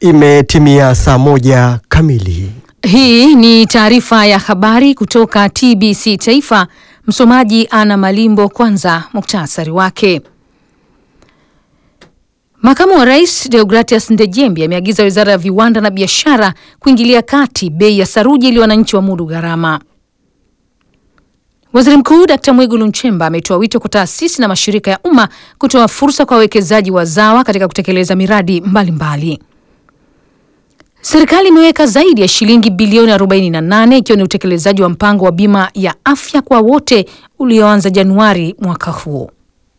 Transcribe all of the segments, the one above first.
Imetimia saa moja kamili. Hii ni taarifa ya habari kutoka TBC Taifa. Msomaji Ana Malimbo. Kwanza muktasari wake. Makamu wa Rais Deogratias Ndejembi ameagiza Wizara ya Viwanda na Biashara kuingilia kati bei ya saruji ili wananchi wamudu gharama. Waziri Mkuu Dkt. Mwigulu Nchemba ametoa wito kwa taasisi na mashirika ya umma kutoa fursa kwa wawekezaji wazawa katika kutekeleza miradi mbalimbali mbali. Serikali imeweka zaidi ya shilingi bilioni 48 ikiwa ni utekelezaji wa mpango wa bima ya afya kwa wote ulioanza Januari mwaka huu.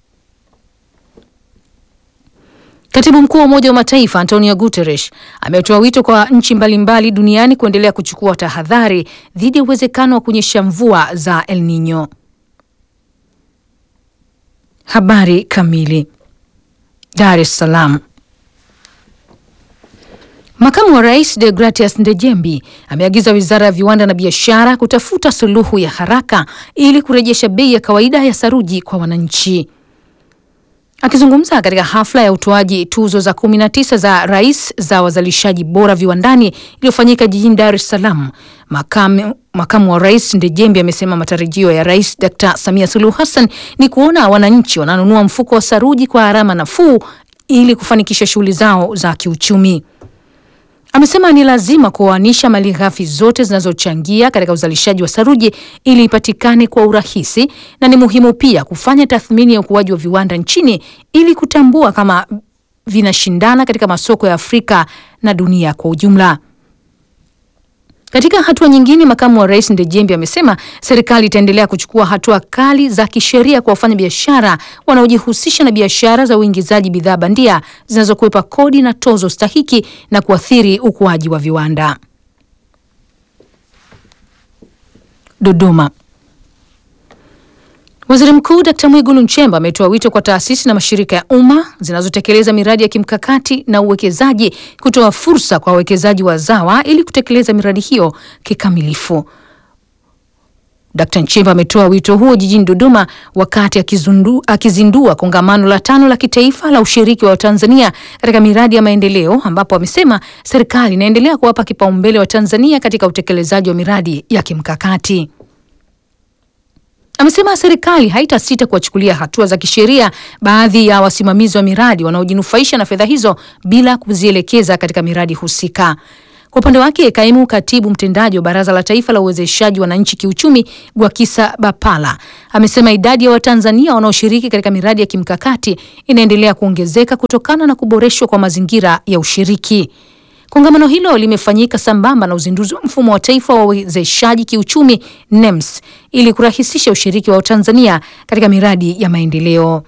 Katibu mkuu wa Umoja wa Mataifa Antonio Guterres ametoa wito kwa nchi mbalimbali duniani kuendelea kuchukua tahadhari dhidi ya uwezekano wa kunyesha mvua za El Nino. Habari kamili. Dar es Salaam. Makamu wa Rais Deogratias Ndejembi ameagiza Wizara ya Viwanda na Biashara kutafuta suluhu ya haraka ili kurejesha bei ya kawaida ya saruji kwa wananchi. Akizungumza katika hafla ya utoaji tuzo za 19 za rais za wazalishaji bora viwandani iliyofanyika jijini Dar es Salaam, makamu, makamu wa rais Ndejembi amesema matarajio ya Rais Dr. Samia Suluhu Hassan ni kuona wananchi wananunua mfuko wa saruji kwa gharama nafuu ili kufanikisha shughuli zao za kiuchumi. Amesema ni lazima kuoanisha mali ghafi zote zinazochangia katika uzalishaji wa saruji ili ipatikane kwa urahisi, na ni muhimu pia kufanya tathmini ya ukuaji wa viwanda nchini ili kutambua kama vinashindana katika masoko ya Afrika na dunia kwa ujumla. Katika hatua nyingine, makamu wa rais Ndejembi amesema serikali itaendelea kuchukua hatua kali za kisheria kwa wafanya biashara wanaojihusisha na biashara za uingizaji bidhaa bandia zinazokwepa kodi na tozo stahiki na kuathiri ukuaji wa viwanda. Dodoma. Waziri Mkuu Dkt. Mwigulu Nchemba ametoa wito kwa taasisi na mashirika ya umma zinazotekeleza miradi ya kimkakati na uwekezaji kutoa fursa kwa wawekezaji wazawa ili kutekeleza miradi hiyo kikamilifu. Dkt. Nchemba ametoa wito huo jijini Dodoma wakati akizundu, akizindua kongamano la tano la kitaifa la ushiriki wa Watanzania katika miradi ya maendeleo ambapo amesema serikali inaendelea kuwapa kipaumbele wa Tanzania katika utekelezaji wa miradi ya kimkakati. Amesema serikali haitasita kuwachukulia hatua za kisheria baadhi ya wasimamizi wa miradi wanaojinufaisha na fedha hizo bila kuzielekeza katika miradi husika. Kwa upande wake, kaimu katibu mtendaji wa Baraza la Taifa la Uwezeshaji Wananchi Kiuchumi, Gwakisa Bapala, amesema idadi ya Watanzania wanaoshiriki katika miradi ya kimkakati inaendelea kuongezeka kutokana na kuboreshwa kwa mazingira ya ushiriki. Kongamano hilo limefanyika sambamba na uzinduzi wa mfumo wa taifa wa uwezeshaji kiuchumi NEMS ili kurahisisha ushiriki wa Tanzania katika miradi ya maendeleo.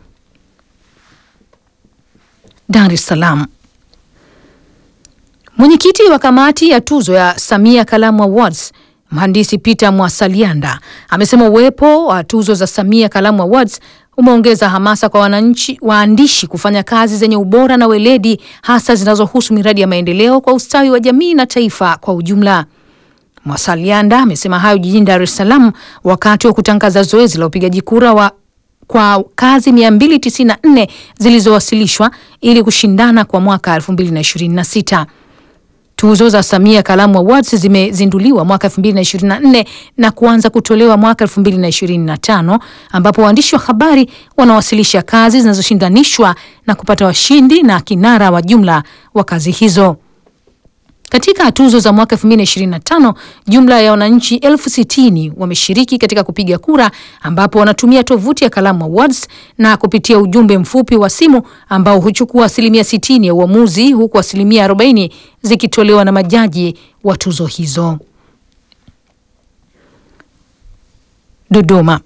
Dar es Salaam. Mwenyekiti wa kamati ya tuzo ya Samia Kalamu Awards Mhandisi Peter Mwasalianda amesema uwepo wa tuzo za Samia Kalamu Awards umeongeza hamasa kwa wananchi waandishi kufanya kazi zenye ubora na weledi hasa zinazohusu miradi ya maendeleo kwa ustawi wa jamii na taifa kwa ujumla. Mwasalianda amesema hayo jijini Dar es Salaam wakati wa kutangaza zoezi la upigaji kura wa kwa kazi 294 zilizowasilishwa ili kushindana kwa mwaka 2026. Tuzo za Samia Kalamu Awards zimezinduliwa mwaka 2024 na kuanza kutolewa mwaka 2025 ambapo waandishi wa habari wanawasilisha kazi zinazoshindanishwa na kupata washindi na kinara wa jumla wa kazi hizo. Katika tuzo za mwaka 2025 jumla ya wananchi elfu sitini wameshiriki katika kupiga kura ambapo wanatumia tovuti ya Kalamu Awards na kupitia ujumbe mfupi wa simu ambao huchukua asilimia 60 ya uamuzi huku asilimia 40 zikitolewa na majaji wa tuzo hizo. Dodoma.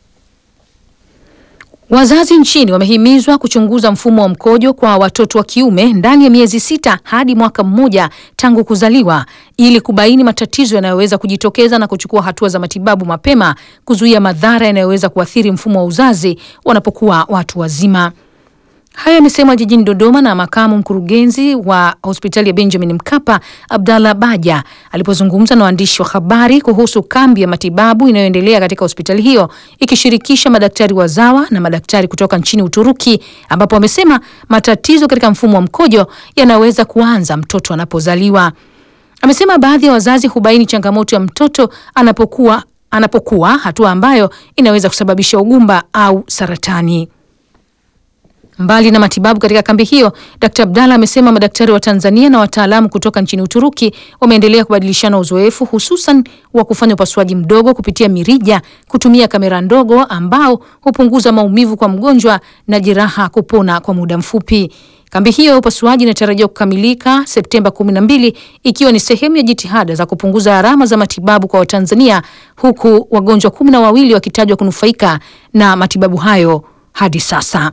Wazazi nchini wamehimizwa kuchunguza mfumo wa mkojo kwa watoto wa kiume ndani ya miezi sita hadi mwaka mmoja tangu kuzaliwa ili kubaini matatizo yanayoweza kujitokeza na kuchukua hatua za matibabu mapema kuzuia madhara yanayoweza kuathiri mfumo wa uzazi wanapokuwa watu wazima. Hayo yamesemwa jijini Dodoma na makamu mkurugenzi wa hospitali ya Benjamin Mkapa Abdallah Baja alipozungumza na waandishi wa habari kuhusu kambi ya matibabu inayoendelea katika hospitali hiyo ikishirikisha madaktari wazawa na madaktari kutoka nchini Uturuki, ambapo wamesema matatizo katika mfumo wa mkojo yanaweza kuanza mtoto anapozaliwa. Amesema baadhi ya wazazi hubaini changamoto ya mtoto anapokuwa anapokuwa, hatua ambayo inaweza kusababisha ugumba au saratani. Mbali na matibabu katika kambi hiyo, Dkt. Abdalla amesema madaktari wa Tanzania na wataalamu kutoka nchini Uturuki wameendelea kubadilishana uzoefu hususan wa kufanya upasuaji mdogo kupitia mirija kutumia kamera ndogo ambao hupunguza maumivu kwa mgonjwa na jeraha kupona kwa muda mfupi. Kambi hiyo ya upasuaji inatarajiwa kukamilika Septemba 12 ikiwa ni sehemu ya jitihada za kupunguza gharama za matibabu kwa Watanzania huku wagonjwa kumi na wawili wakitajwa kunufaika na matibabu hayo hadi sasa.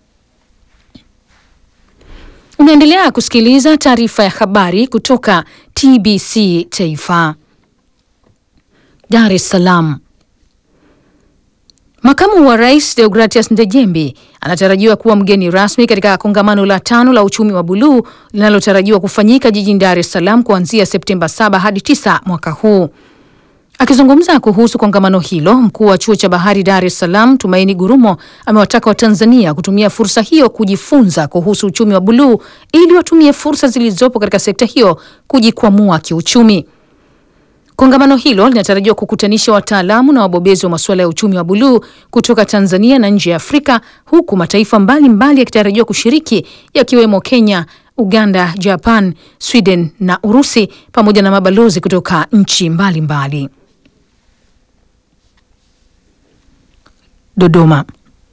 Unaendelea kusikiliza taarifa ya habari kutoka TBC Taifa. Dar es Salaam. Makamu wa Rais Deogratias Ndejembi anatarajiwa kuwa mgeni rasmi katika kongamano la tano la uchumi wa buluu linalotarajiwa kufanyika jijini Dar es Salaam kuanzia Septemba 7 hadi 9 mwaka huu. Akizungumza kuhusu kongamano hilo, mkuu wa chuo cha bahari Dar es Salaam Tumaini Gurumo amewataka Watanzania kutumia fursa hiyo kujifunza kuhusu uchumi wa buluu ili watumie fursa zilizopo katika sekta hiyo kujikwamua kiuchumi. Kongamano hilo linatarajiwa kukutanisha wataalamu na wabobezi wa masuala ya uchumi wa buluu kutoka Tanzania na nje ya Afrika, huku mataifa mbalimbali yakitarajiwa kushiriki yakiwemo Kenya, Uganda, Japan, Sweden na Urusi pamoja na mabalozi kutoka nchi mbalimbali. Dodoma.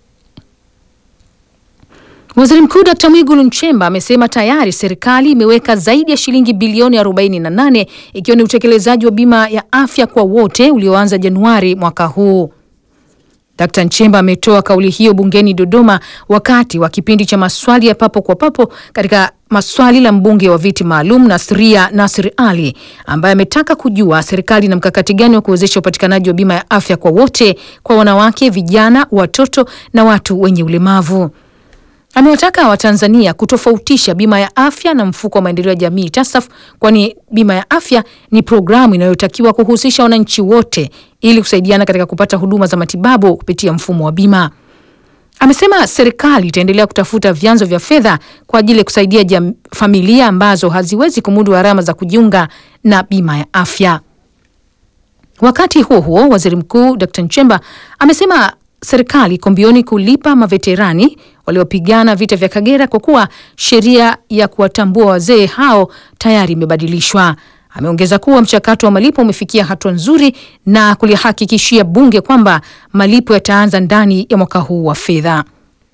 Waziri Mkuu Dkt. Mwigulu Nchemba amesema tayari serikali imeweka zaidi ya shilingi bilioni 48 ikiwa ni utekelezaji wa bima ya afya kwa wote ulioanza Januari mwaka huu. Dkt. Nchemba ametoa kauli hiyo bungeni Dodoma wakati wa kipindi cha maswali ya papo kwa papo katika maswali la mbunge wa viti maalum Nasria Nasir Ali ambaye ametaka kujua serikali na mkakati gani wa kuwezesha upatikanaji wa bima ya afya kwa wote kwa wanawake, vijana, watoto na watu wenye ulemavu. Amewataka Watanzania kutofautisha bima ya afya na mfuko wa maendeleo ya jamii TASAF, kwani bima ya afya ni programu inayotakiwa kuhusisha wananchi wote ili kusaidiana katika kupata huduma za matibabu kupitia mfumo wa bima. Amesema serikali itaendelea kutafuta vyanzo vya fedha kwa ajili ya kusaidia jam, familia ambazo haziwezi kumudu gharama za kujiunga na bima ya afya. Wakati huo huo, waziri mkuu Dkt. Nchemba amesema serikali iko mbioni kulipa maveterani waliopigana vita vya Kagera kwa kuwa sheria ya kuwatambua wazee hao tayari imebadilishwa. Ameongeza kuwa mchakato wa malipo umefikia hatua nzuri na kulihakikishia bunge kwamba malipo yataanza ndani ya mwaka huu wa fedha.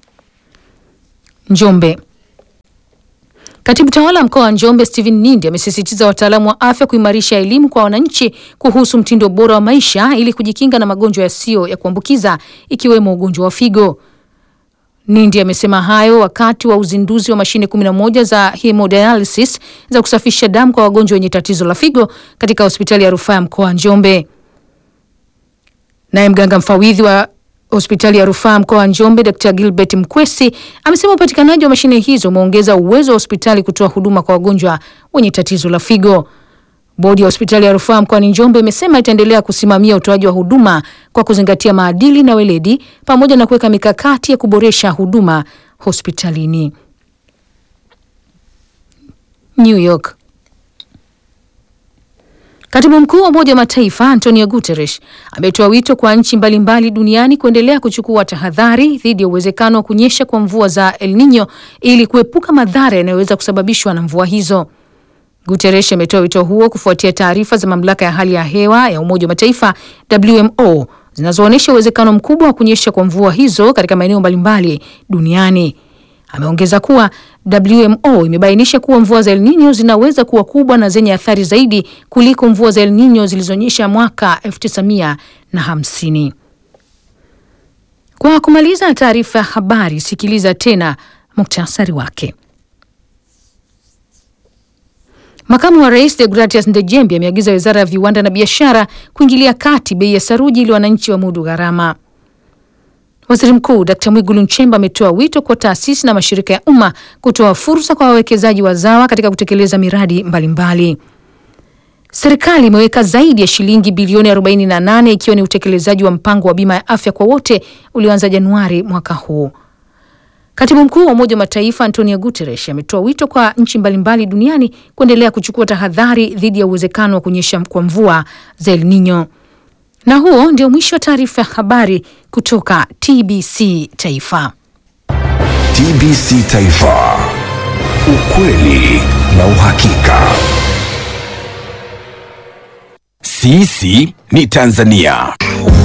Njombe. Katibu tawala mkoa wa Njombe Stephen Nindi amesisitiza wataalamu wa afya kuimarisha elimu kwa wananchi kuhusu mtindo bora wa maisha ili kujikinga na magonjwa yasiyo ya kuambukiza ikiwemo ugonjwa wa figo. Nindi amesema hayo wakati wa uzinduzi wa mashine 11 za hemodialysis za kusafisha damu kwa wagonjwa wenye tatizo la figo katika hospitali ya rufaa ya mkoa wa Njombe. Naye mganga mfawidhi wa hospitali ya rufaa mkoa wa Njombe Dr. Gilbert Mkwesi amesema upatikanaji wa mashine hizo umeongeza uwezo wa hospitali kutoa huduma kwa wagonjwa wenye tatizo la figo. Bodi ya hospitali ya rufaa mkoani Njombe imesema itaendelea kusimamia utoaji wa huduma kwa kuzingatia maadili na weledi pamoja na kuweka mikakati ya kuboresha huduma hospitalini. New York. Katibu mkuu wa Umoja wa Mataifa Antonio Guterres ametoa wito kwa nchi mbalimbali duniani kuendelea kuchukua tahadhari dhidi ya uwezekano wa kunyesha kwa mvua za El Nino ili kuepuka madhara yanayoweza kusababishwa na mvua hizo. Guterres ametoa wito huo kufuatia taarifa za mamlaka ya hali ya hewa ya Umoja wa Mataifa WMO zinazoonyesha uwezekano mkubwa wa kunyesha kwa mvua hizo katika maeneo mbalimbali duniani. Ameongeza kuwa WMO imebainisha kuwa mvua za El Nino zinaweza kuwa kubwa na zenye athari zaidi kuliko mvua za El Nino zilizonyesha mwaka 1950. Kwa kumaliza taarifa ya habari, sikiliza tena muktasari wake. Makamu wa Rais Deogratias Ndejembi ameagiza Wizara ya Viwanda na Biashara kuingilia kati bei ya saruji ili wananchi wamudu gharama. Waziri Mkuu Dkt. Mwigulu Nchemba ametoa wito kwa taasisi na mashirika ya umma kutoa fursa kwa wawekezaji wazawa katika kutekeleza miradi mbalimbali mbali. Serikali imeweka zaidi ya shilingi bilioni 48 ikiwa ni utekelezaji wa mpango wa bima ya afya kwa wote ulioanza Januari mwaka huu. Katibu mkuu wa Umoja wa Mataifa Antonio Guterres ametoa wito kwa nchi mbalimbali duniani kuendelea kuchukua tahadhari dhidi ya uwezekano wa kunyesha kwa mvua za El Nino. Na huo ndio mwisho wa taarifa ya habari kutoka TBC Taifa. TBC Taifa, ukweli na uhakika. Sisi ni Tanzania.